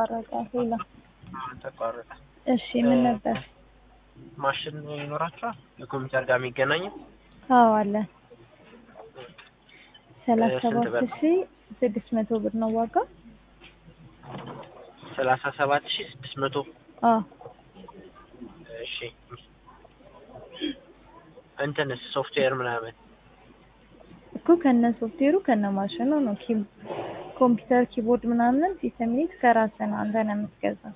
ተቋረጠ። ሌላ ተቋረጠ። እሺ ምን ነበር? ማሽን ይኖራችኋል ከኮምፒውተር ጋር የሚገናኝ? አዎ አለ። ሰላሳ ስንት ሰባት ብር? ሺ ስድስት መቶ ብር ነው ዋጋ። ሰላሳ ሰባት ሺህ ስድስት መቶ አዎ እሺ እንትንስ ሶፍትዌር ምናምን እኮ ከነ ሶፍትዌሩ ከነ ማሽኑ ነው። ኪ ኮምፒውተር ኪቦርድ ምናምን ሲስተም ዩኒት ከራስህ ነው አንተ ነው የምትገዛው።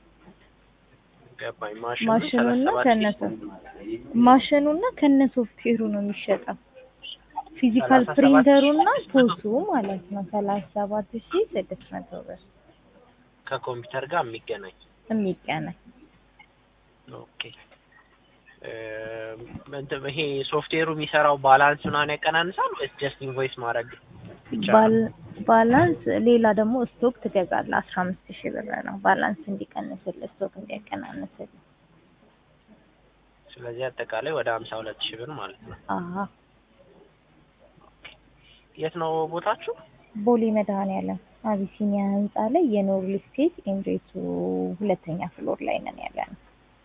ገባኝ። ማሽኑ ማሽኑና ሰላሳ ከነ ሰባት ሺህ ማሽኑና ከነ ሶፍትዌሩ ነው የሚሸጠው። ፊዚካል ሰላሳ ሰባት ፕሪንተሩና ሺህ ስድስት መቶ ፖሱ ማለት ነው ሰላሳ ሰባት ሺ ስድስት መቶ ብር ከኮምፒውተር ጋር የሚገናኝ የሚገናኝ ኦኬ። እ፣ እንትን ይሄ ሶፍትዌሩ የሚሰራው ባላንስ ምናምን ያቀናንሳል ወይስ ጀስት ኢንቮይስ ማድረግ ብቻ ነው? ባል- ባላንስ ሌላ ደግሞ ስቶክ ትገዛለህ። አስራ አምስት ሺህ ብር ነው ባላንስ እንዲቀንስልህ ስቶክ እንዲያቀናንስልህ። ስለዚህ አጠቃላይ ወደ ሀምሳ ሁለት ሺህ ብር ማለት ነው። አሀ የት ነው ቦታችሁ? ቦሌ መድኃኔዓለም አቢሲኒያ ህንጻ ላይ የኖርል ስቴት ኤምሬቱ ሁለተኛ ፍሎር ላይ ነን ያለ ነው።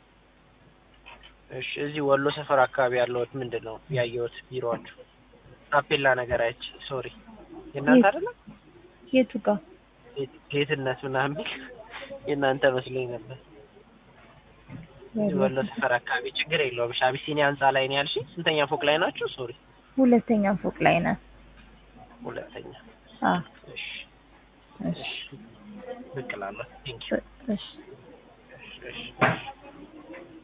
እሺ እዚህ ወሎ ሰፈር አካባቢ ያለሁት ምንድን ነው ያየሁት ቢሮአችሁ ታፔላ ነገር አይቼ ሶሪ የእናንተ የት? አይደለም የቱ ጋር? ጌትነት ምናምን ቢል የእናንተ መስሎኝ ነበር እዚህ ወሎ ሰፈር አካባቢ ችግር የለውም እሺ አቢሲኒያ ህንጻ ላይ ነው ያልሽኝ ስንተኛ ፎቅ ላይ ናችሁ ሶሪ ሁለተኛ ፎቅ ላይ ነን። ሁለተኛ አ እሺ እሺ እሺ ብቅ እላለሁ ቴንኪው እሺ እሺ እሺ